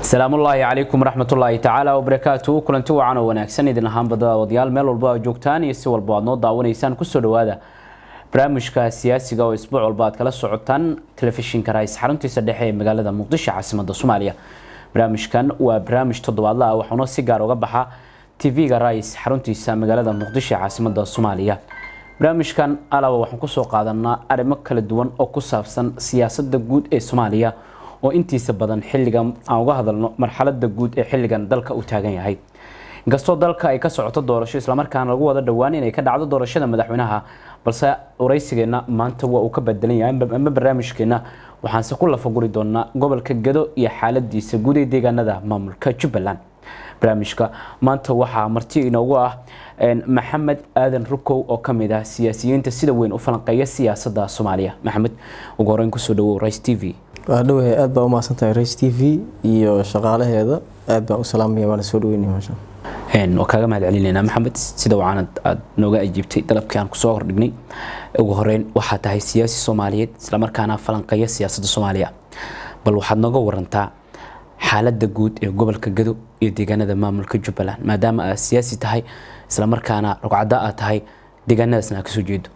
asalaamu ullaahi calaykum waraxmatullaahi tacaala wabarakaatu kulanti wacan oo wanaagsan idin ahaan badawadayaal meel walba aad joogtaan iyo si walba aad noo daawanaysaan kusoo dhawaada barnaamijka siyaasiga oo isbuuc walba aad kala socotaan telefishinka rais xaruntiisa dhexe ee magaalada muqdisho caasimada soomaaliya barnaamijkan waa barnaamij toddobaadla ah waxauna si gaar uga baxa tv-ga rais xaruntiisa magaalada muqdisho ee caasimada soomaaliya barnaamijkan alaba waxaan kusoo qaadanaa arrimo kala duwan oo ku saabsan siyaasada guud ee soomaaliya oo intiisa badan xilligan aan uga hadalno marxalada guud ee xilligan dalka u taagan yahay inkastoo dalka ay ka socoto doorasho islamarkaana lagu wada dhowaan inay ka dhacdo doorashada madaxweynaha balse waraysigeena maanta waa uu ka bedelan yahay ama barnaamijkeena waxaanse ku lafaguri doonaa gobolka gado iyo xaaladiisa guud ee deegaanada maamulka jubbaland barnaamijka maanta waxaa marti inoogu ah maxamed aadan rukow oo kamid ah siyaasiyiinta sida weyn u falanqeeya siyaasada soomaaliya maxamed ugu horeyn kusoo dhawow rice t v waa dhawahay aad baa u mahadsantahay race t v iyo shaqaalaheeda aad baan u salaamaya waana soo dhaweynaya meesha waa kaaga mahad celinaynaa maxamed sida wacanad aad nooga ajiibtay dalabkii aan kusoo hordhignay ugu horeyn waxaa tahay siyaasi soomaaliyeed islamarkaana falanqeeya siyaasadda soomaaliya bal waxaad nooga warantaa xaaladda guud ee gobolka gado iyo deegaanada maamulka jubbaland maadaama aad siyaasi tahay islamarkaana rugcadda aad tahay deegaanadaasna aad kasoo jeedo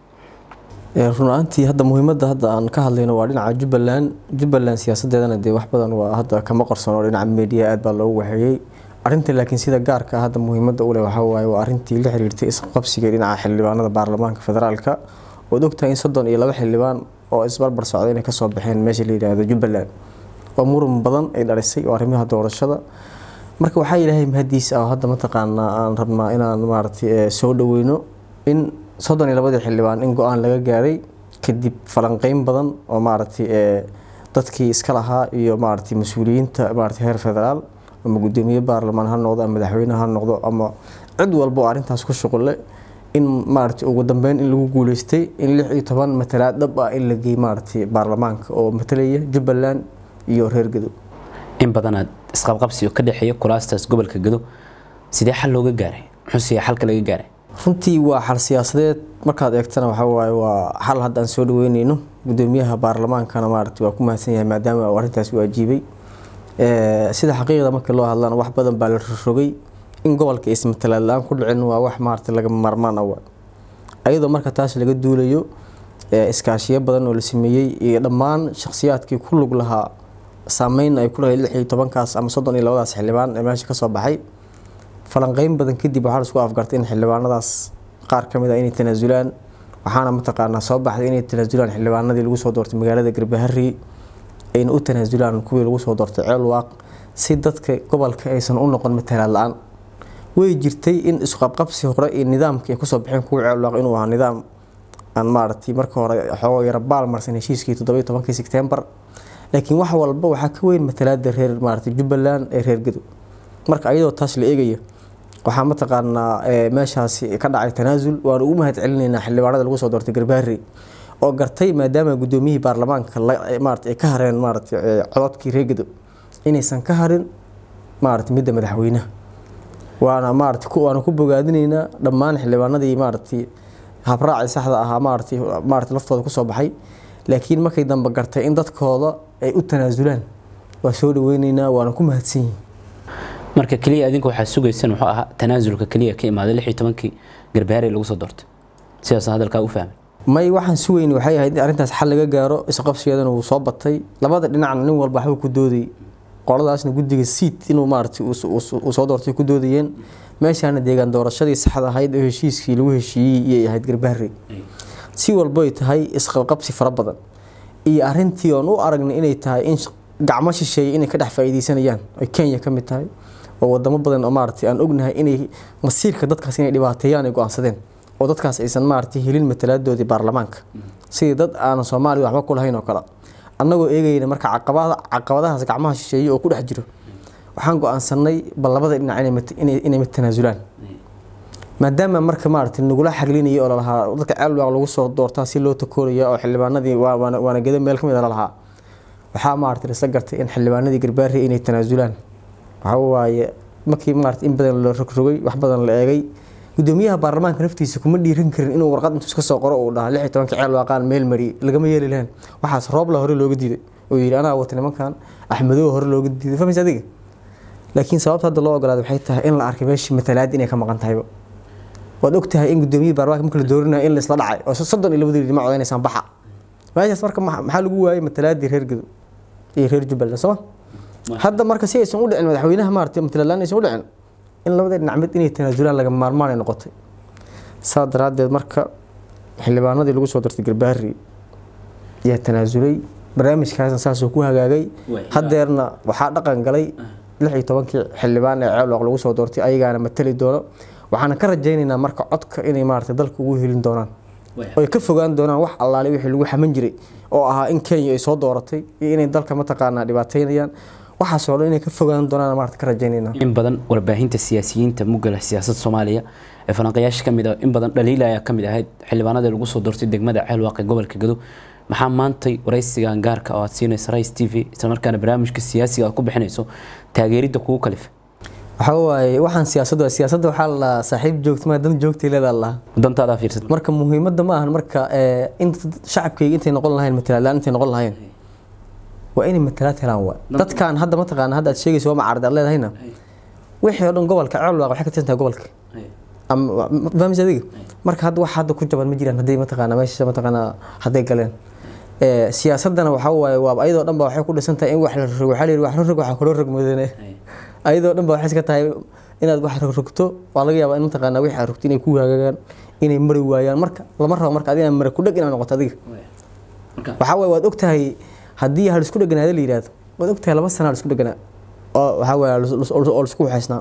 run ahaantii hadda muhiimadda hadda aan ka hadlayno waa dhinaca jubbaland jubbaland siyaasadeedana dee wax badan waa hadda kama qarsoon oo dhinaca media aad baa loogu waxeeyey arrinta laakiin sida gaarka hadda muhiimadda u leh waxaa waaye waa arrintii la xiriirtay isqabsiga dhinaca xildhibaanada baarlamaanka federaalka ood ogtahay in soddon iyo laba xildhibaan oo isbarbar socda inay kasoo baxeen meesha la yidhaahdo jubbaland oo muran badan ay dhalisay oo arrimaha doorashada marka waxaa ilaahay mahadiis ah hadda mataqaanaa aan rabnaa inaan maaragtay soo dhaweyno in soddon iyo labadii xildhibaan in go-aan laga gaaray kadib falanqeyn badan oo maaragtay dadkii iska lahaa iyo maaragtay mas-uuliyiinta maaragtay heer federaal ama guddoomiye baarlamaan ha noqdo ama madaxweyne ha noqdo ama cid walba oo arrintaas ku shuqulle in maaragtay ugu dambeyn in lagu guuleystay in lix iyo toban matalaad dhab ah in la geey maaragtay baarlamaanka oo matalaya jubbaland iyo reer gado in badanaad isqabqabsi ka dhexeeya kulaastaas gobolka gado sidee xal looga gaaray muxuuse xalka laga gaaray runtii waa xal siyaasadeed markaad eegtana waxaa waaye waa xal hadda aan soo dhaweyneyno guddoomiyaha baarlamaankana maaragtay waa ku mahadsan yahay maadaama uu arrintaas u ajiibay sida xaqiiqda markii loo hadlana wax badan baa la rogrogay in gobolka ismatalaad la-aan ku dhicin waa wax maaragtay laga maarmaan awa ayadoo marka taas laga duulayo iskaashiyo badan oo la sameeyey iyo dhammaan shakhsiyaadkii ku lug lahaa saameyn ay ku lahayd lix iyo tobankaas ama soddon iyo labadaas xildhibaan ee meesha kasoo baxay falanqeyn badan kadib waxaa laisku afgartay in xildhibaanadaas qaar ka mid ah inay tanaasulaan waxaana mataqaanaa soo baxday inay tanaasulaan xildhibaanadii lagu soo doortay magaalada garbahari ayna u tanaasulaan kuwii lagu soo doortay ceelwaaq si dadka gobolka aysan u noqon matalaad la-aan way jirtay in isqabqabsi hore iyo nidaamka ay kusoo baxeen kuwa ceelwaaq inuu ahaa nidaam aan maaragtay marka hore xoogo yara baalmarsan heshiiskii toddobiyo tobankii sebtembar laakiin wax walba waxaa ka weyn matalaada reer maaragtay jubbaland ee reer gado marka ayadoo taas la eegaya waxaa mataqaanaa meeshaasi ka dhacay tanaasul waanu ugu mahad celinaynaa xildhibaanada lagu soo doortay garbaari oo gartay maadaama guddoomiyihii baarlamaanka maarata ay ka hareen maarata cododkii reegado inaysan ka harin maarata midda madaxweynaha waana maarata waana ku bogaadinaynaa dhammaan xildhibaanadii maaratay habraacii saxda ahaa maaratay maarata laftooda kusoo baxay laakiin markay dambe gartay in dadkooda ay u tanaasulaan waa soo dhaweyneynaa waana ku mahadsan yihin marka keliya adinka waxaa sugaysan wuxuu ahaa tanaasulka keliya ka imaaday lix iyo tobankii garbaari lagu soo doortay sidaasaan hadalkaa u fahmay may waxaan sugayni waxay ahayd in arrintaas xal laga gaaro isqabsigeedana wuu soo batay labada dhinacna nin walba waxbuu ku doodayay qoladaasna guddiga siid inuu maaragtay uu soo doortay ku doodayeen meeshaana deegaan doorashadii saxda ahayd oo heshiiskii lagu heshiiyey iyay ahayd garbaari si walboy tahay isqabqabsi fara badan iyo arrintii oon u aragnay inay tahay in gacmo shisheeye inay ka dhex faa'iideysanayaan ay kenya ka mid tahay oo wadamo badan oo maaragtay aan ognahay inay masiirka dadkaas inay dhibaateeyaan ay go-aansadeen oo dadkaas aysan maaragtay helin matalaadoodii baarlamaanka sidii dad aanan soomaaliya waxba ku lahayn oo kale annagoo eegayna marka caqabadahaas gacmaha shisheeye oo ku dhex jiro waxaan go-aansanay bal labada dhinac inay tanaasulaan maadaama marka maaragtay nagula xaglinayay oo lalahaa dadka ceelwaaq lagu soo doortaa si loo takooraya oo xildhibaanadii waana geda meel ka mid a lalahaa waxaa maaragtay isla gartay in xildhibaanadii garbaari inay tanaasulaan waxaa waaye markii maarata in badan la rogrogay wax badan la eegay gudoomiyaha baarlamaanka naftiisa kuma dhiiran karin inuu warqad intuu iska soo qoro uu dhaha lix iyo tobanka ceel waaqaan meel mariyay lagama yeeli lahayn waxaas roobla hore looga diiday oo yidhi anaa wata nimankan axmedow hore looga diiday fahmaysa adiga laakiin sababta hadda loo ogolaaday waxay tahay in la arkay meeshii matalaad inay ka maqan tahayba waad ogtahay in gudoomiyihii baarlamaanka marka la doorinayo in la isla dhacay oo soddon iyo labadii dhinac odaynaysaan baxa meeshaas marka maxaa lagu waayey matalaadii reer gedo iyo reer jubbaland sooma hadda marka si aysan u dhicin madaxweynaha maaragtay matalaadlaan aysan u dhicin in labada dhinac mid inay tanaasulaan laga maarmaan ay noqotay saa daraaddeed marka xildhibaanadii lagu soo dartay garbaari yaa tanaasulay barnaamijkaasna saasuu ku hagaagay haddeerna waxaa dhaqan galay lix iyo tobankii xildhibaan ee ceelwaq lagu soo doortay ayagaana matali doono waxaana ka rajaynaynaa marka codka inay maaragtay dalka ugu helin doonaan oy ka fogaan doonaan wax allaale wixii lagu xaman jiray oo ahaa in kenya ay soo dooratay iyo inay dalka mataqaanaa dhibaateynayaan waxaasoo dhan inay ka fogaan doonaan maarata ka rajaynaynaa in badan warbaahinta siyaasiyiinta mugala siyaasadda soomaaliya ee falanqayaasha kamid ah in badan dhaliila ayaa kamid ahayd xildhibaanadii lagu soo doortay degmada ceelwaaq ee gobolka gado maxaa maantay waraysigan gaarka oo aad siinaysa rais t v islamarkaana barnaamijka siyaasiga aad ku bixinayso taageeridda kugu kalifa waxaa waaye waxaan siyaasadda siyaasadda waxaa la dhahaa saaxiib joogta maa dan joogtay leedaa lahaa dantaada fiirsad marka muhiimadda ma ahan marka in shacabkayga intay noqon lahayn matalaadlaan intay noqon lahayn waa inay matalaad helaan waa dadkan hadda mataqaana hadda aad sheegaysa waa macaarad aad leedahayna wixii oo dhan gobolka ceelwaaq waxay ka tirsan tahay gobolka ama fahmis adiga marka hadda wax hadda ku jaban ma jiraan hadday mataqaana meesha mataqaana hadday galeen siyaasadana waxaa waaye waa ayadoo dhan ba waxay ku dhisan tahay in wax la rogo waxaa la yidhi wax la rog waxaa kaloo rog mudane ayadoo dhan ba waxay iska tahay inaad wax rogrogto waa laga yaabaa in mataqaana wixii aad rogto inay ku hagaagaan inay mari waayaan marka lama rabo marka adiga mara ku dheg inaad noqoto adiga waxaa waaye waad ogtahay haddii hal isku dheganaada la yidhaahdo waad ogtahay laba sana hal isku dheganaa oo waxaa waaye oo laisku waxaysnaa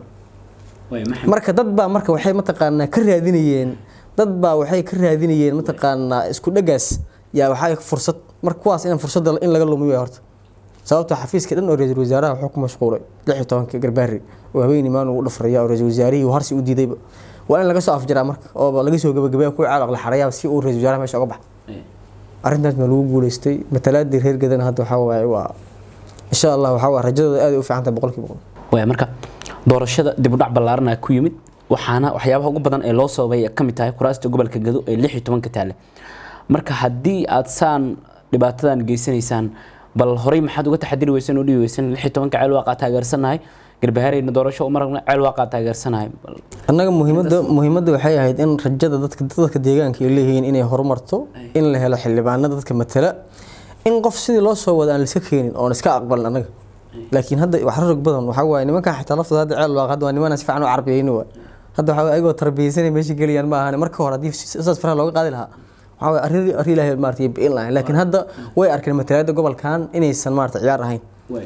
marka dad baa marka waxay mataqaanaa ka raadinayeen dad baa waxay ka raadinayeen mataqaanaa isku dhagaas yaa waxaa fursad marka kuwaas in fursadda in laga lumiyo horta sababta xafiiska dhan oo ra-iisul wasaaraha wuxuu ku mashquulay lix iyo tobanka garbaari oo habeen imaan ugu dhafraya oo ra-iisul wasaarihii uu harsi u diidayba waa in laga soo afjaraa marka oo laga soo gabagabaya kuwa caalaq la xarayaa si uu ra-iisul wasaaraha meesha uga baxa arrintaas ma lagu guuleystay matalaadii reer gadana hadda waxaa waaye waa insha allah waxaa waaye rajadooda aad ay u fiican tahay boqolkiiba boqol waaya marka doorashada dib u dhac ballaaran ku yimid waxaana waxyaabaha ugu badan ee loo sababay ka mid tahay kuraasta gobolka gado ee lix iyo tobanka taale marka haddii aad saan dhibaatadan geysanaysaan bal horey maxaad uga taxadiri weysan oo dhibi weysan lix iyo tobanka ceel waaqaa taageersanahay garbahareyna doorasho umaragna ceel waaqaa taageersanahay annaga muhiimadda muhiimadda waxay ahayd in rajada dadka dadka deegaanka ay leeyihiin inay horumarto in la helo xildhibaanada dadka matala in qof sidii loo soo wada aan liska keenin oon iska aqbalin annaga laakiin hadda wax rog badan waxaa waaye nimankan xitaa laftooda hadda ceel waaq hadda waa nimanaan si fiican u carbiyeyni waa hadda waxaa ayagoo tarbiyeysanay meesha geliyaan ma ahane marka hore haddii saas faraha looga qaadi lahaa waxaa waaye arrin arrin ilaahay maartay bi'in lahayn laakiin hadda way arkeen matalaadda gobolkan inaysan maarata ciyaar ahayn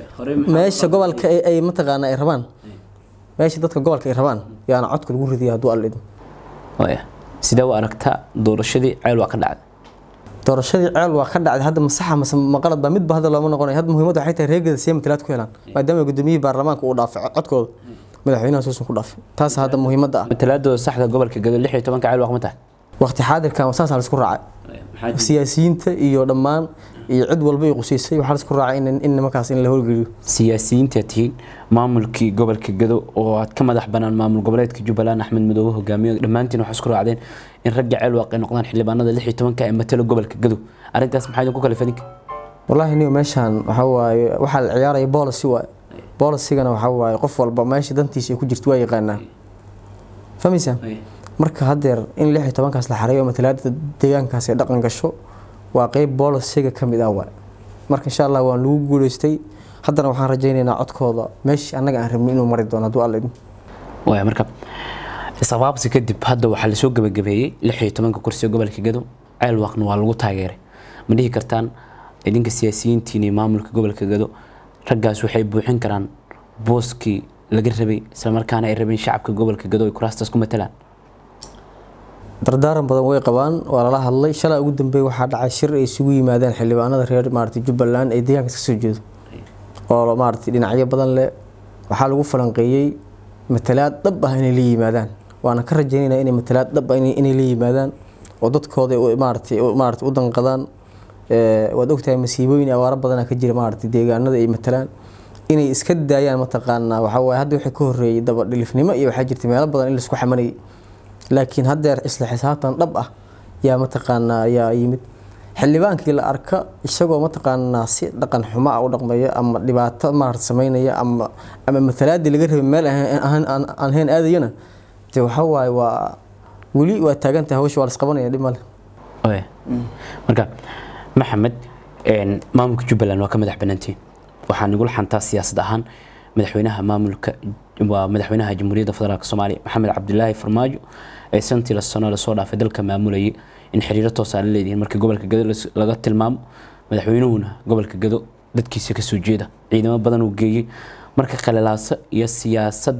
meesha gobolka ay mataqaana ay rabaan meesha dadka gobolka ay rabaan yaana codka lagu ridiya hadduu alla idmo waaya sidee u aragtaa doorashadii ceel waa ka dhacday doorashadii ceel waa ka dhacday hadda masaxa mase maqalad baa midba hadda looma noqonayo hadda muhiimadda waxay tahay reegada siya matalaad ku helaan maadaama gudoomiyihii baarlamaanka uu dhaafay codkooda madaxweynaha suusan ku dhaafay taas hadda muhiimadda ah matalaadooda saxda gobolka gado lix iyo tobanka ceel waa ma tahay waqti xaadirkan saasaa laisku raacay siyaasiyiinta iyo dhammaan iyo cid walba ay qusaysay waxaa laisku raacay in nimankaas in la howlgeliyo siyaasiyiinta tihiin maamulkii gobolka gado oo aad ka madax banaan maamul goboleedka jubbaland axmed madoobe hogaamiyo dhammaantiin waxaa isku raacdeen in ragga ceel waaqay noqdaan xildhibaanada lix iyo tobanka ee matala gobolka gado arrintaas maxaa idinku kale fadinka wallaahi niyo meeshaan waxaa waaye waxaa la ciyaaraya boolicy waaye boolicygana waxaa waaye qof walba meesha dantiisa ay ku jirto waa yaqaanaa fahmaysaa marka haddeer in lix iyo tobankaas la xareeyo matalaada deegaankaas ay dhaqan gasho waa qeyb boolisiga ka mid ah waay marka insha allah waan lagu guuleystay haddana waxaan rajaynaynaa codkooda meeshii annaga aan rabnin inuu mari doono hadduu alla idmo waaya marka isqabaabsi kadib hadda waxaa lasoo gabagabeeyey lix iyo tobanka kursiga gobolka gado ceel waaqna waa lagu taageeray ma dhihi kartaan idinka siyaasiyiintiin iyo maamulka gobolka gado raggaas waxay buuxin karaan booskii laga rabay islamarkaana ay rabeen shacabka gobolka gado ay kuraastaas ku matalaan dardaaran badan way qabaan waa lala hadlay shalay ugu dambeey waxaa dhacay shir ay isugu yimaadeen xildhibaanada reer maarata jubbaland ee deegaanka ka soo jeedo oo maarata dhinacyo badan leh waxaa lagu falanqeeyey matalaad dhab ah inay la yimaadaan waana ka rajaynaynaa inay matalaad dhab ah inay la yimaadaan oo dadkooda maarata maarata u danqadaan waad ogtahay masiibooyin abaaro badana ka jira maarata deegaanada ay matalaan inay iska daayaan mataqaanaa waxaa waaye hadda wixii ka horreeyey daba dhilifnimo iyo waxaa jirta meelo badan in laisku xamanayay laakiin haddeer isla xisaabtan dhab ah yaa mataqaanaa yaa yimid xildhibaankii la arka isagoo mataqaanaa si dhaqan xumo ah u dhaqmaya ama dhibaato maarata sameynaya ama ama matalaadii laga rabay meel aan ahayn aadayana dee waxa waaye waa weli waa taagantahay hawsha waa la isqabanaya dhib male marka maxamed maamulka jubbaland waa ka madax banaantiin waxaa nagula xantaa siyaasad ahaan madaxweynaha maamulka waa madaxweynaha jamhuuriyadda federaalk soomaaliya maxamed cabdilaahi farmaajo ee santii la sano lasoo dhaafay dalka maamulayay in xiriiro toosa la leedihiin markii gobolka gado laga tilmaamo madaxweynuhuna gobolka gado dadkiisa kasoo jeeda ciidamo badan uu geeyey marka khalilaaso iyo siyaasad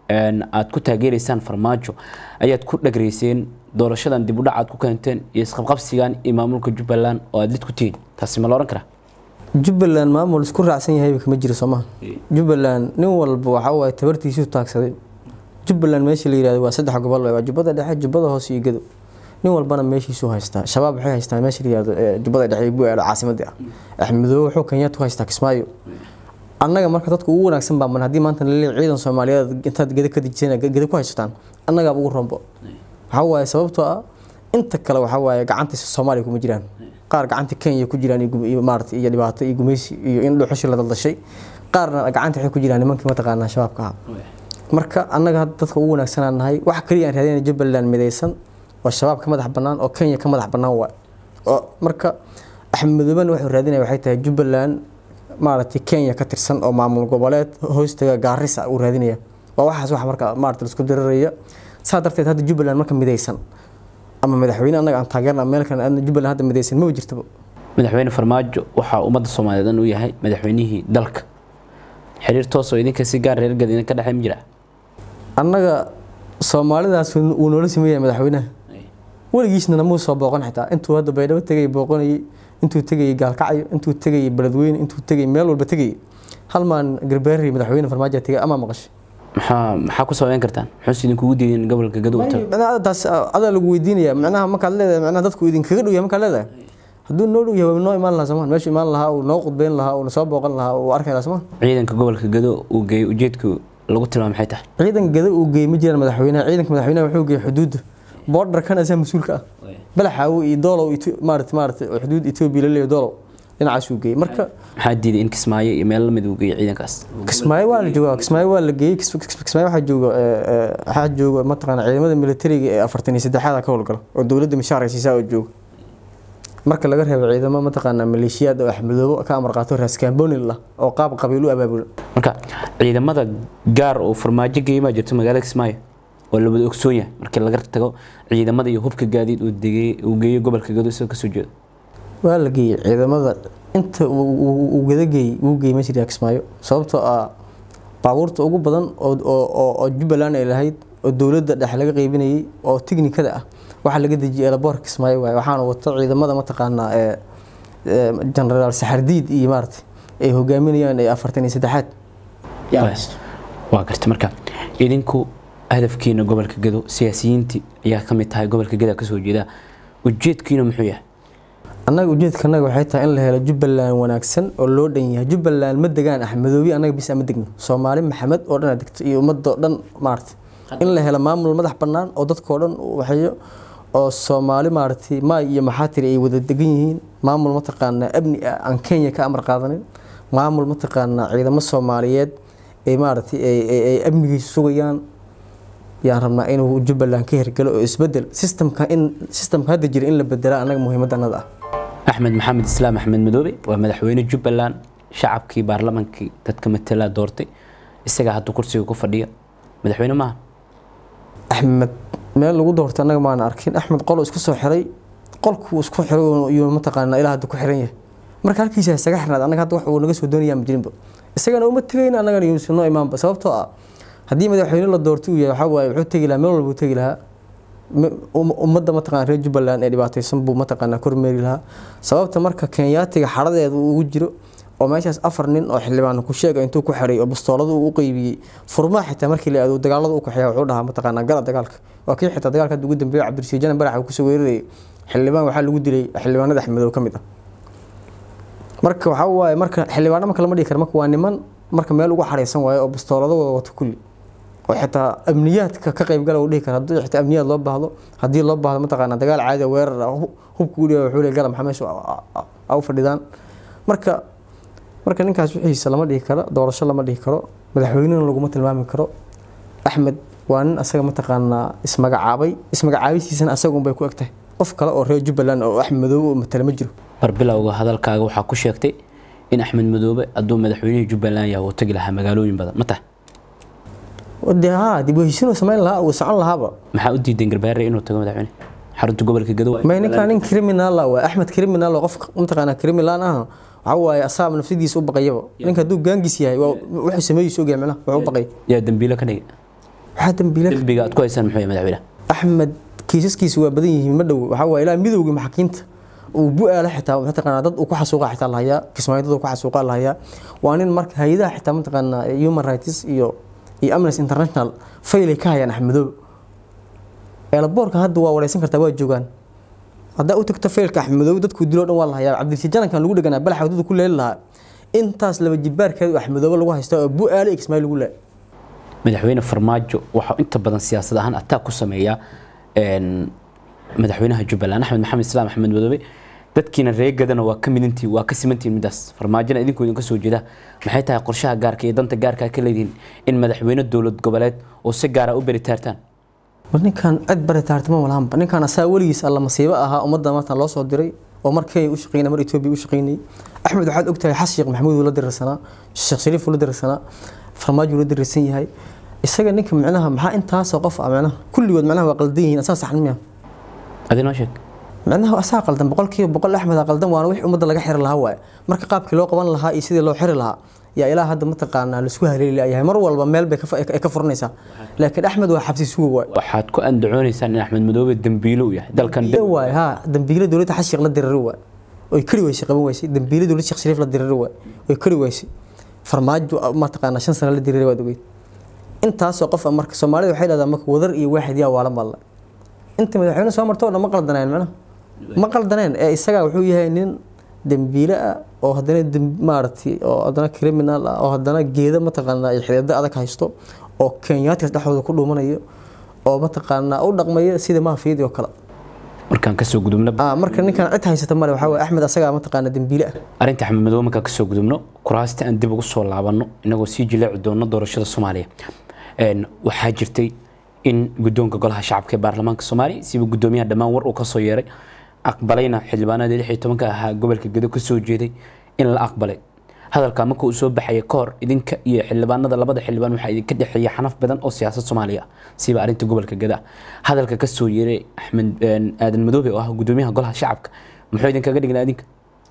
aad ku taageeraysaan farmaajo ayaad ku dhagreyseen doorashadan dib u dhac aad ku keenteen iyo isqabqabsigan iyo maamulka jubbaland oo aad lid ku tihiin taasi ma la oran karaa jubbaland maamul isku raacsan yahay kama jiro soomaha jubbaland nin walba waxa waaye tabartiisuu taagsaday jubbaland meesha la yirahdo waa saddex gobol waa jubbada dhexe jubbada hoose iyo gado nin walbana meeshiisuu haystaa shabaab waxay haystaan meesha la yirahdo jubbada dhexe bu aalo caasimadii ah axmedoobe wuxuu kenyaad ku haystaa kismaayo annaga marka dadka ugu wanaagsan baa man haddii maanta laleeyahay ciidan soomaaliyeed intaad geda ka dejisana geda ku haysataan annagaaba ugu rombo waxaa waaye sababtoo ah inta kale waxaa waaye gacanta soomaaliya kuma jiraan qaar gacanta kenya ku jiraan iyo maarata iyo dhibaato iyo gumaysi iyo in dhuxushi la daldashay qaarna gacanta waxay ku jiraan nimankii mataqaanaa shabaabka ahaa marka annaga hadda dadka ugu wanaagsanaan nahay wax kaliya aan raadinay jubbaland midaysan oo shabaab ka madax bannaan oo kenya ka madax bannaan waay oo marka axmedoobena wuxuu raadinaya waxay tahay jubbaland maaragtay kenya ka tirsan oo maamul goboleed hoostaga gaarisa uu raadinaya waa waxaas wax marka maarata laisku diraraya saa darteed hadda jubbaland marka midaysan ama madaxweyne annaga aan taageerna meel kale aadna jubbaland hadda midaysan ma jirtaba madaxweyne farmaajo waxaa ummadda soomaaliyeed dhan u yahay madaxweynihii dalka xiriir toos oo idinka si gaar reer gad idinka dhexay ma jira annaga soomaalidaas wuu noola sameeyay madaxweynaha weligiisna namuu soo booqan xitaa intuu hadda baydhabo tegay booqanayay intuu tegayay gaalkacyo intuu tegayay beledweyne intuu tegayay meel walba tegayay hal maan garbaari madaxweyne farmaajo tegay ama maqashay maxaa maxaa ku sabayn kartaan muxuuse idinkugu diideen gobolka gado u tago macnaha taas adaa lagu weydiinaya macnaha markaad leedahay macnaha dadku idinkaga dhow yahay markaad leedahay hadduu noo dhow yahay waa noo imaan lahaa somaan meeshu imaan lahaa uu noo qudbeyn lahaa uu nasoo booqan lahaa uu arki lahaa somaan ciidanka gobolka gado uu geeyey ujeedku lagu tilmaamay maxay tahay ciidanka gado uu geeyey ma jiraan madaxweynaha ciidanka madaxweynaha wuxuu geeyey xuduudda borderkan asaa mas-uulka ah balaxaawo iyo doolow maarata maarata xuduud etoobiya laleeyahay doolow dhinacaasuu geeyey marka maxaa diiday in kismaayo iyo meel lamid uu geeyey ciidankaas kismaayo waa la joogaa kismaayo waa la geeyey kismaayo waxaa jooga waxaa jooga mataqaana ciidamada militariga ee afartan iyo saddexaada ka howlgala oo dowladda mishaar ay siisaa oo jooga marka laga reebo ciidamo mataqaana maleeshiyaad oo axmedoobo ka amar qaato raaskaambonil ah oo qaab qabiil u abaabula marka ciidamada gaar oo farmaajo geeyey maa jirto magaalada kismaayo oo la wada ogsoon yahay markii laga tago ciidamada iyo hubka gaadiid uu degay uu geeyey gobolka gado isagoo kasoo jeedo waa la geeyey ciidamada inta uu gadageeyey wuu geeyey ma jiraa kismaayo sababtoo ah baabuurta ugu badan oo jubbaland ay lahayd oo dowladda dhexe laga qeybinayay oo tiknikada ah waxaa laga dejiyay elaboorka kismaayo waaye waxaana wata ciidamada mataqaanaa ee genaraal saxardiid iyo maarata ay hogaaminayaan ee afartan iyo saddexaad waa garta marka idinku hadafkiina gobolka gado siyaasiyiintii ayaa ka mid tahay gobolka gada kasoo jeeda ujeedkiina muxuu yahay annaga ujeedkanaga waxay tahay in la helo jubbaland wanaagsan oo loo dhan yahay jubbaland ma degaan axmedoobi annaga bis ama degno soomaali maxamed oo dhan degto iyo ummadoo dhan maarata in la helo maamul madax bannaan oo dadkoo dhan waxeeyo oo soomaali maaragtay maay iyo maxaatiri ay wada degan yihiin maamul mataqaanaa amni ah aan kenya ka amar qaadanin maamul mataqaanaa ciidamo soomaaliyeed ay maaragtay ay amnigiisa sugayaan yaan rabnaa inuu jubbaland ka hirgalo oo isbedel sistamka in sistamka hadda jira in la bedela annaga muhiimadda annada ah axmed maxamed islaam axmed madoobe waa madaxweyne jubbaland shacabkii baarlamaankii dadka matala doortay isagaa hadda kursiga ku fadhiya madaxweyne maaha axmed meel lagu doortay annaga maana arkin axmed qolo isku soo xiray qolkuu isku xiray iyo mataqaanaa ilaa hadda ku xiran yahay marka halkiisa isaga xirnaad annaga hadda wax uu naga soo doonayaan ma jirinba isagana uma tegayna annagana yuusan noo imaanba sababtoo ah haddii madaxweyne la doortay uu yahay waxaa waaye wuxuu tegi lahaa meel walba uu tegi lahaa ummadda mataqana reer jubbaland ee dhibaataysan buu mataqaanaa kormeeri lahaa sababta marka kenyaatiga xaradeeda uu ugu jiro oo meeshaas afar nin oo xildhibaan ku sheega intuu ku xiray oo bastoolada uu u qeybiyey furmaa xitaa markii la aado dagaalada u kaxeeya wuxuu dhahaa mataqaanaa gala dagaalka waa kii xitaa dagaalka hadda ugu dambeeyay cabdirasiid janan barax uu kusoo weerarayay xildhibaan waxaa lagu dilay xildhibaanada axmedow ka mid ah marka waxaa waaye marka xildhibaano marka lama dhigi karo marka waa niman marka meel ugu xareysan waayo oo bastoolada wada wato kulli oo xitaa amniyaadka ka qaybgala uu dhihi kara haddii xitaa amniyaad loo baahdo haddii loo baahdo mataqaanaa dagaal caadi ah, weerar ah, hub- hubka u dhiiba wuxuu leeyahay gala maxaa meesha a- a- a u fadhidaan marka marka ninkaas wixiisa lama dhihi karo doorasho lama dhihi karo madaxweynena laguma tilmaami karo axmed waa nin asaga mataqaanaa ismagacaabay ismagacaabisiisana asaga unbay ku egtahay qof kale oo reer jubbaland oo axmed madoobe oo matala ma jiro barbilowga hadalkaaga waxaa ku sheegtay in axmed madoobe hadduu madaxweynihii jubbaland yahay uu tagi lahaa magaalooyin badan ma tahay de haa dib u heshiinuu samayn lahaa uu socon lahaaba maxaa u diidan garbaare inuu tago madaxweyne xarunta gobolka gado may ninkaan nin criminal ah waa axmed criminal oo qof mataqaanaa criminal ah waxa waaye asaaba nafsadiisa u baqayaba ninka hadduu gaangis yahay waa wuxuu sameeyey soo micnaha wuxuu u baqay yaa dambiilo ka dhigay waxaa dambiile dembiga aad ku haysaan muxuu yahay madaxweyne axmed kiisaskiisu waa badan yihiin ma dhow waxaa waaye ilaa midowgii maxaakiimta uu bu-aala xitaa mataqaanaa dad uu ku xasuuqa xitaa lahayaa kismaayo dad uu ku xasuuqa lahayaa waa nin marka hay-adaha xitaa mataqaanaa human rights iyo iyo amnesty international faylay ka hayaan axmedoobe eelaboorka hadda waa wareysan kartaa waa joogaan haddaa u tagto faylka axmedoobe dadkuu diloo dhan waa lahayaa cabdirasiid janankan lagu dheganaa balaxa wadada ku leeli lahaa intaas laba jibaarkeedu axmedoobe lagu haysta oo bu-aala iyo kismaayo lagu leeya madaxweyne farmaajo waxaa inta badan siyaasad ahaan attack ku sameeya een, madaxweynaha jubbaland axmed maxamed islaam axmed madoobe dadkiina reegadana waa ka midintiin waa ka simantiin midaas farmaajona idinku idinka soo jeeda maxay tahay qorshaha gaarka iyo danta gaarka ka leedihiin in madaxweyne dowlad goboleed oo si gaara u beritaartaan war ninkan cid bari taartama walaanba ninkan asaa weligiis alla masiibo ahaa ummadda maanta loo soo diray oo mar kenya u shaqeynay mar etoobiya u shaqeynayay axmed waxaad ogtahay xas sheekh maxamuud uu la dirirsanaa sheekh shariif uu la dirirsanaa farmaajo uu la dirirsan yahay isaga ninka micnaha maxaa intaasoo qof ah micnaha kulligood micnaha waa qaldan yihiin asaa saxan miya adinoo sheeg micnaha asaa qaldan boqolkiiba boqol axmed aa qaldan waana wix ummadda laga xiri lahaa waaye marka qaabkii loo qaban lahaa iyo sidii loo xiri lahaa yaa ilaa hadda mataqaanaa laisku haleeli layahay mar walba meel bay ka fa- ay ka furanaysaa laakiin axmed waa xabsi suga waaye waxaad ku andacoonaysaan in axmed madoobe dembiilo uu yahay dalkan iyo waay haa dambiile dowladda xas sheekh la diriri waay oy kari weysay qaban weysay dambiile dowladda sheekh shariif la diriri waay oy kari weysay farmaajo mataqaanaa shan sano la diriri waad ogeyd intaasoo qof ah marka soomaalida waxay dhahdaa marka wadar iyo waaxid yaa waalan balla inta madaxweyne soo marto oo dhan ma qaldaneen macnaha ma qaldaneen ee isagaa wuxuu yahay nin dembiile ah oo haddana dem- maaragtay oo haddana criminal ah oo haddana geeda mataqaanaa iyo xideeda adag haysto oo kenyaatigas dhexdooda ku dhuumanayo oo mataqaanaa u dhaqmaya sida maafiyadii oo kale markaan kasoo gudubno ah marka ninkan cid haysata male waxaa waye axmed asagaa mataqaanaa dembiile ah arrinta axmed madoobe markaan kasoo gudubno kuraasta aan dib ugu soo laabanno inagoo sii jileeci doono doorashada soomaaliya Een, waxaa jirtay in guddoonka golaha shacabka ee baarlamaanka soomaaliya siba guddoomiyaha dhammaan war uu kasoo yeeray aqbalayna xildhibaanadii lix iyo tobanka ahaa gobolka gedo kasoo jeeday in la aqbalay hadalka marka uu soo baxaya ka hor idinka iyo xildhibaanada labada xildhibaan waxaa idinka dhexeeya xanaf badan oo siyaasad soomaaliya ah siba arrinta gobolka geda ah hadalka kasoo yeeray axmed een, aadan madoobe oo ah guddoomiyaha golaha shacabka muxuu idinkaga dhignaa idinka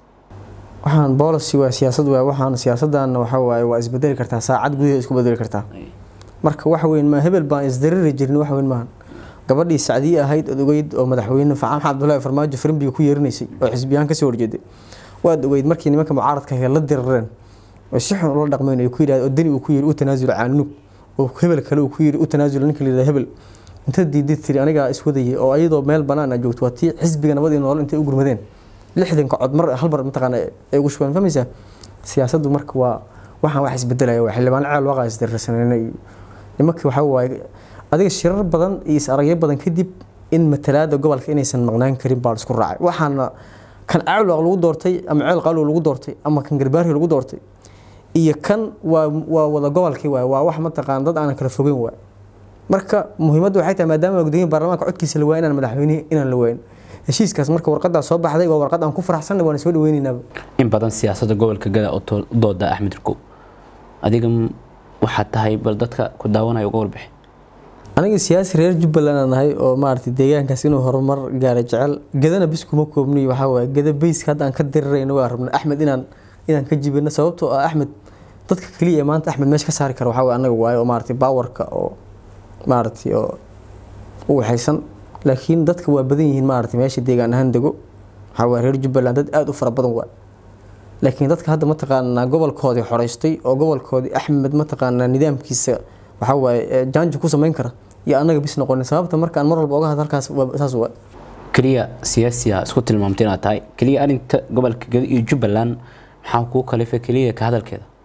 waxaan policy waa siyaasad waa waxaan siyaasadana waxaa waaye waa isbedeli kartaa saacad gudaheeda isku bedeli kartaa marka wax weyn ma hebel baan isdariri jirin wax weyn maahan gabadhii sacdiye ahayd ood ogeyd oo madaxweyne facaam cabdullaahi farmaajo firimbiga ku yeerinaysay oo xisbiyaan kasoo horjeeday waad ogeyd markii nimanka mucaaradka ahe la dirireen oo si xun ula dhaqmeyn ku yidhahd oo dani uu ku yiri u tanaasula caanunug oo hebel kale uu ku yiri u tanaasula ninka la yidhahda hebel inta diiday tiri anigaa iswadayay oo ayadoo meel banaan aa joogto waa tii xisbiga nabadii nool intay u gurmadeen lixdanka cod mar hal mar mataqaana ay ugu shubeen fahmaysaa siyaasaddu marka waa waxaan wax isbedelaya waa xildhibaan ceel waaqaa isdirirsanayna iyo nimankii waxaa waaye adiga shirar badan iyo is aragyo badan kadib in matalaada gobolka inaysan maqnaan karin baa la isku raacay waxaana kan caalwaq lagu doortay ama ceel qaalow lagu doortay ama kan garbaari lagu doortay iyo kan waa waa wada gobolkii waay waa wax mataqaan dad aanan kala fogeyn waay marka muhiimaddu waxay tahay maadaama gudoomiyaha baarlamaanka codkiisa la waayo inaan madaxweynihi inaan la waayin heshiiskaas marka warqadaa soo baxday waa warqad aan ku faraxsanay waana soo dhaweynaynaba in badan siyaasadda gobolka gada oo to- u dooda axmed rikow adiga m- waxaad tahay bal dadka ku daawanaya uga warbixi aniga siyaasi reer jubbaland aan nahay oo maaragtay deegaankaas inuu horumar gaara jecel gadana bis kuma koobniy waxaa waaye gada beyska hadda aan ka dirirayno waa rabna axmed inaan inaan ka jibino sababtoo ah axmed dadka keliya ee maanta axmed meesha ka saari kara waxaa waaye anaga waaye oo maaragtay baawarka oo maaragtay oo u waxaysan laakiin dadka waa badan yihiin maaragtay meesha deegaan ahaan dego waxaa waaye reer jubbaland dad aada u fara badan waa laakiin dadka hadda mataqaanaa gobolkoodii xoreystay oo gobolkoodii axmed mataqaanaa nidaamkiisa waxaa waaye ee jaanji ku samayn kara iyo annaga bis noqonin sababta markaan mar walba oga hadlo halkaas waa saas waa keliya siyaasiya isku tilmaamtay inaad tahay keliya arrinta gobolka gada iyo jubbaland maxaa kuu kalifay keliya ka hadalkeeda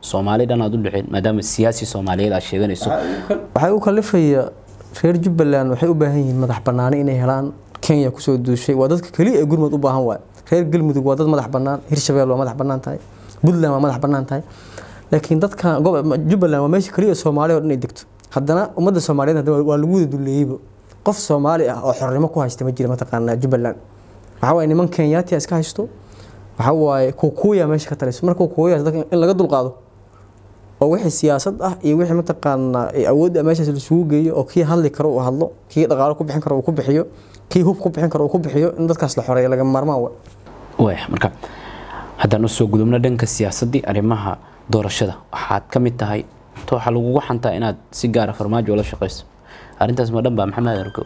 soomaali dhan aad u dhexeen maadaama siyaasi soomaaliyeed aad sheeganayso waxay u kalifaya reer jubbaland waxay u baahan yihiin madax banaani inay helaan kenya kusoo duushay waa dadka keliya ee gurmud u baahan waay reer galmudug waa dad madax banaan hirshabelle waa madax banaan tahay puntland waa madax banaan tahay laakiin dadka jubbaland waa meesha keliya soomaali oo dhan ay degto haddana ummadda soomaaliyeed haddana waa lagu wada duleeyeyba qof soomaali ah oo xornimo ku haysta ma jira mataqaanaa jubbaland waxaa waaye niman kenyaati iska haysto waxaa waaye kukuya meesha ka talayso marka kukuyaas dadka in laga dulqaado oo wixii siyaasad ah iyo wixii mataqaanaa awoodda meeshaas laisugu geeyo oo kii hadli karo uu hadlo kii dhaqaalo ku bixin karo uu ku bixiyo kii hub ku bixin karo uu ku bixiyo in dadkaas la xoreeyo laga maarmaan wa waaya marka haddaan usoo gudubno dhanka siyaasaddii arrimaha doorashada waxaad ka mid tahay to waxaa lagugu xantaa inaad si gaara farmaajo ula shaqayso arrintaas ma dhan baa maxamed arko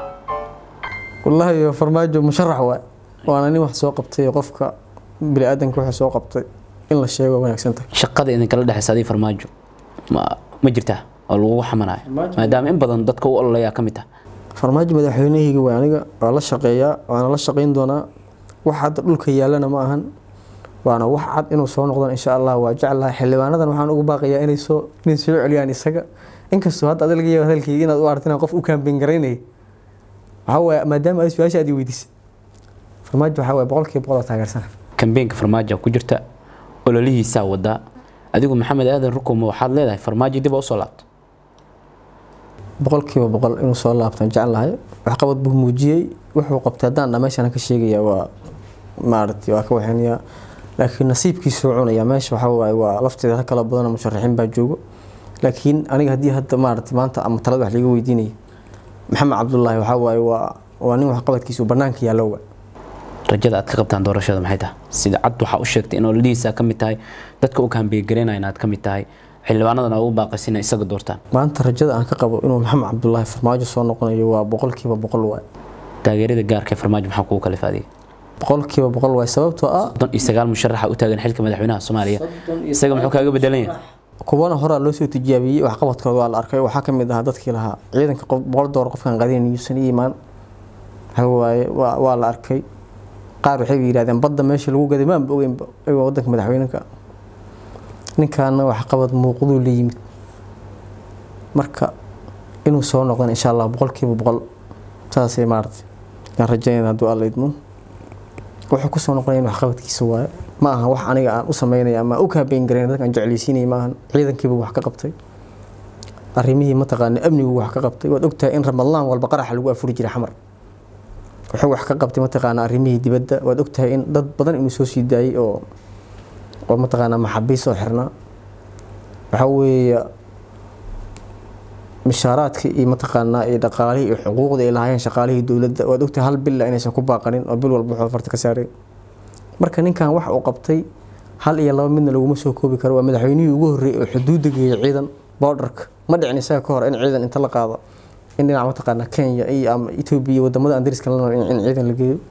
wallaahi farmaajo musharax waay waana nin wax soo qabtay qofka bini-aadanka wuxuu soo qabtay in la sheego wanaagsan tahay shaqada idinkala dhexaysa adii farmaajo ma ma jirtaa oo lagugu xamanayo maadaama in badan dadka u ololayaa ka mid ah farmaajo madaxweynahayga waa aniga waa la shaqeeyaa waana la shaqayn doonaa wax hadda dhulka yaalana ma ahan waana wax cad inuu soo noqdon insha allah waa jeclahay xildhibaanadan waxaan ugu baaqayaa inay soo inay soo celiyaan isaga inkastoo hadda adiga yaaba hadalkayga inaad u aragto inaan qof u kaambeyn garaynaya waxaa waaye maadaama ay su-aasha aad i weydiisay farmaajo waxaa waaye boqolkiiba boqol oo taageersana kambeenka farmaajo ku jirta ololihiisaa wadaa adigu maxamed aadan rukuma waxaad leedahay farmaajo dib usoo laabto boqolkiiba boqol inuu soo laabtaan jeclahay waxqabad buu muujiyey wuxuu qabtay haddaan dha meeshaan ka sheegaya waa maaragtay waa ka waxeynayaa laakiin nasiibkiisuu cunaya meesha waxaa waaye waa lafteeda rag kala badanoo musharaxiin baa joogo laakiin aniga haddii hadda maaragtay maanta ama talada wax liiga weydiinaya maxamed cabdullaahi waxaa waaye waa waa nin waxqabadkiisu bannaanka yaallo wa rajada aad ka qabtaan doorashada maxay tahay sida cad waxaa u sheegtay in ololihiisa ka mid tahay dadka u kaambeegareynaya inaad ka mid tahay xildhibaanadan aad u baaqaysa inay isaga doortaan maanta rajada aan ka qabo inuu maxamed cabdullaahi farmaajo soo noqonayo waa boqolkiiba boqol waay taageerada gaarka ee farmaajo maxaa kugu kalifa adiga boqolkiiba boqol waay sababtoo ah soddon iyo sagaal musharaxa u taagan xilka madaxweynaha soomaaliya isaga muxuu kaaga bedelan yahay kuwana horaa loo soo tijaabiyey waxqabadkooda waa la arkay waxaa ka mid ahaa dadkii lahaa ciidanka boqol doolar qofkan qadin yuusan i imaan waxa waaye waa la arkay qaar waxay yidhahdeen badda meesha lagu gaday maanba ogeynba ayagoo wadanka madaxweynenka ninkaana waxqabad muuqduu la yimid marka inuu soo noqdan insha allah boqolkiiba boqol saasay maaragtay yaan rajaynayna hadduu alla idmo wuxuu kusoo noqonaya in waxqabadkiisa waaye ma aha wax aniga aan u sameynaya ama u kaabeyn garayn dadka aan jeclaysiinaya ma ahan ciidankiiba wax ka qabtay arrimihii mataqaana amnigu wax ka qabtay waad ogtahay in ramadlaan walba qaraxa lagu afuri jiray xamar wuxuu wax ka qabtay mataqaana arrimihii dibadda waad ogtahay in dad badan inuu soo sii daayay oo oo mataqaana maxabiis oo xirnaa waxaa weeye mishaaraadkii iyo mataqaanaa iyo dhaqaalihii iyo xuquuqdii ay lahaayeen shaqaalihii dowladda waad ogtahay hal bil inaysan ku baaqanin oo bil walba wuxuu farta ka saaray marka ninkan wax uu qabtay hal iyo laba midna laguma soo koobi karo waa madaxweynihii ugu horreeyay oo xuduudda geeyay ciidan boodarka ma dhicin isaga ka hor in ciidan inta la qaado in dhinaca mataqaana kenya iyo ama etoobiya wadamada aan dariska la nool in ciidan la geeyo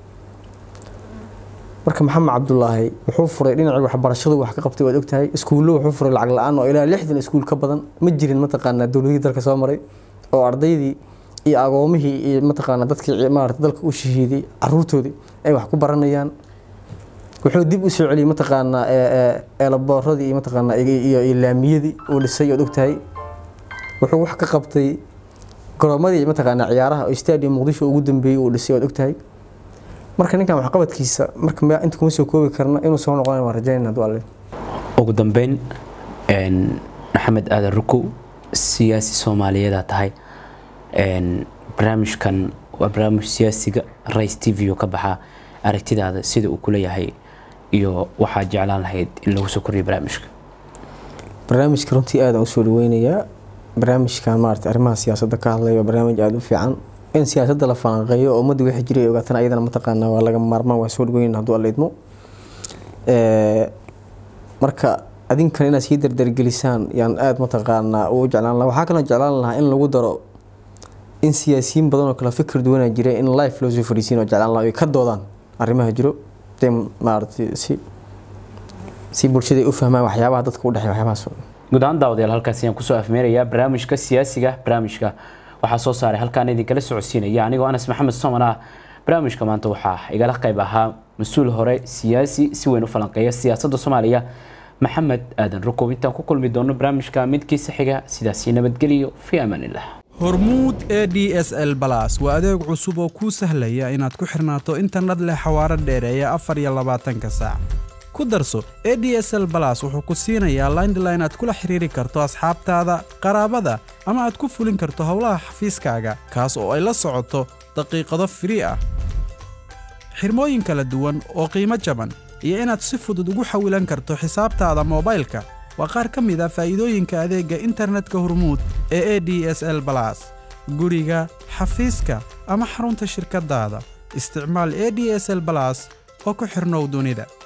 marka maxamed cabdulaahi wuxuu furay dhinacii waxbarashadu wax ka qabtay waad ogtahay iskuullo wuxuu furay lacag la-aan oo ilaa lixdan iskuul ka badan ma jirin mataqaanaa dowladihii dalka soo maray oo ardaydii iyo agoomihii iyo mataqaanaa dadkii maarata dalka u shahiiday caruurtoodii ay wax ku baranayaan wuxuu dib u soo celiyey mataqaanaa eelaboorradii iyo mataqaanaa iyo laamiyadii uu dhisay ood ogtahay wuxuu wax ka qabtay garoomadii mataqaanaa ciyaaraha oo stadium muqdisho ugu dambeeyey uu dhisay ood ogtahay marka ninkan waxqabadkiisa marka inta kuma soo koobi karna inuu soo noqonayo waan rajaynayna hadduu alle ugu dambeyn maxamed aadan rukow siyaasi soomaaliyeedaa tahay barnaamijkan waa barnaamij siyaasiga rice t v oo ka baxaa aragtidaada sida uu kula yahay iyo waxaad jeclaan lahayd in lagu soo kordhiyo barnaamijka barnaamijka runtii aadaan usoo dhaweynayaa barnaamijkan maarata arrimaha siyaasadda ka hadlaya waa barnaamij aada u fiican in siyaasadda la falanqeeyo oo ummadda wixii jiray ogaatana ayadana mataqaanaa waa laga maarmaan waa soo dhaweynayna hadduu alla idmo marka adinkan inaad sii dardargelisaan yaan aada mataqaanaa u jeclaan lahaa waxaa kaloo jeclaan lahaa in lagu daro in siyaasiyiin badan oo kale fikir duwanaa jira in life loo soo fariisiin oo jeclaan lahaa ay ka doodaan arrimaha jiro dee maaragtay si si bulshada u fahmaan waxyaabaha dadka u dhexeeya waxyaabahaas guud ahaan daawadayaal halkaas ayaan kusoo afmeerayaa barnaamijka siyaasiga barnaamijka waxaa soo saaray halkaan idinkala socodsiinaya anigoo anas maxamed soman ah barnaamijka maanta waxaa igala qayb ahaa mas-uul hore siyaasi si weyn u falanqeeya siyaasadda soomaaliya maxamed aadan rukow intaan ku kulmi doono barnaamijka midkiisa xiga sidaasi nabadgeliyo fii amaanillah hormuud e d s l balas waa adeeg cusub oo kuu sahlaya inaad ku xirnaato internet leh xawaaro dheereeya afar iyo labaatanka saac ku darso e d s l balas wuxuu ku siinayaa laindline aad kula xiriiri karto asxaabtaada qaraabada ama aad ku fulin karto howlaha xafiiskaaga kaas oo ay la socoto daqiiqado firii ah xirmooyin kala duwan oo qiimo jaban iyo inaad si fudud ugu xawilan karto xisaabtaada moobaylka waa qaar ka mid a faa'iidooyinka adeegga internetka hormuud ee e d s l balas guriga xafiiska ama xarunta shirkaddaada isticmaal e d s l balas oo ku xidhnow dunida